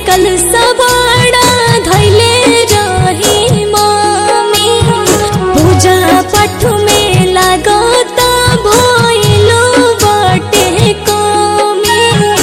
कल सवाड़ा धैले रही मामी पूजा पाठ में लागता भइलो बाटे कमी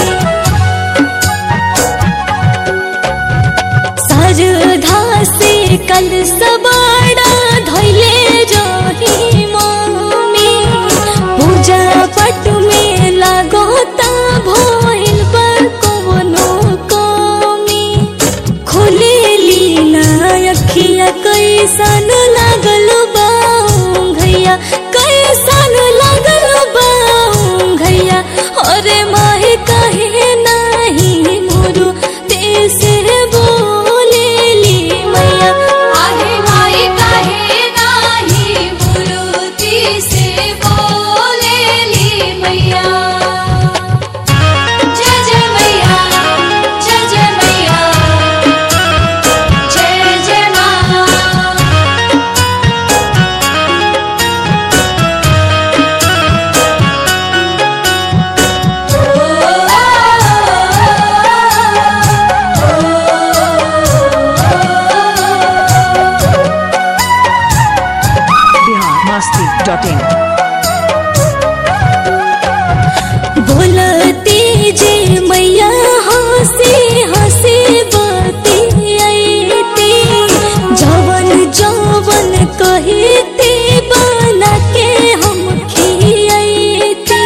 सरधा से कल सवाड़ा धैले रही मामी पूजा पट में लागोता भइल बा कवनो कमी खोले लीना अखिया कैसन लागल बा घैया कैसन लागल बा घैया अरे माहे कहे नाही मोरू तेसे बोलेली मैया आहे माई काहे नाही मुरुती से बोलेली मैया जय जय मैया जय जय मैया जय जय माँ biharmasti.in बोलती जे मैया हंसी हंसी बाती आईती जवन जवन कहती बना के हम खियाईती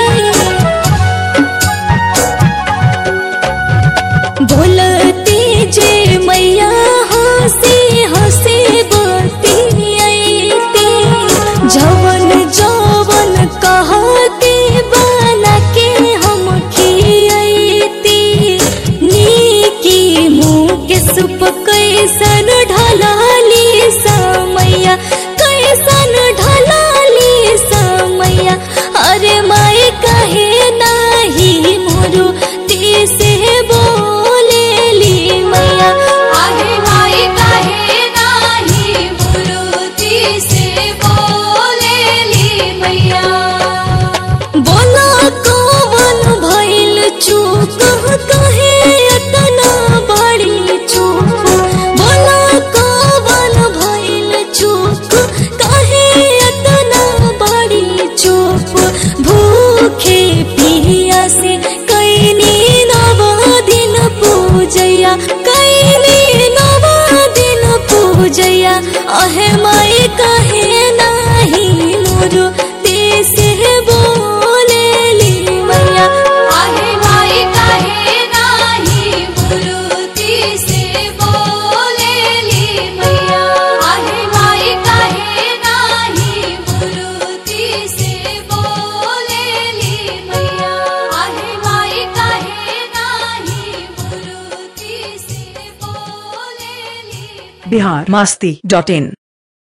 बोलती जे मैया हंसी हंसी बाती आईती जवन जवन कहती बना के हम खियाईती नीकी मुँह के सुप कैसन ढलाली समैया कैसन ढलाली समैया अरे माई कहे नाही मोरू तीसे बोलेली मैया आहे माई काहे नाही मुरुती से बोलेली मैया बोला कौन भइल चूक कहे अतना बड़ी चूक बोला कौन भइल चूक कहे अतना बड़ी चूक भूखे पिया से कैनी नव दिन पूजैया कैनी नव दिन पूजैया अहे माई कहे नाही मोरू तेसे बोलेली मैया आहे माई काहे नाही मुरुती से बोलेली मैया आहे माई काहे नाही मुरुती से बोलेली मैया आहे माई काहे नाही मुरुती से बोलेली biharmasti.in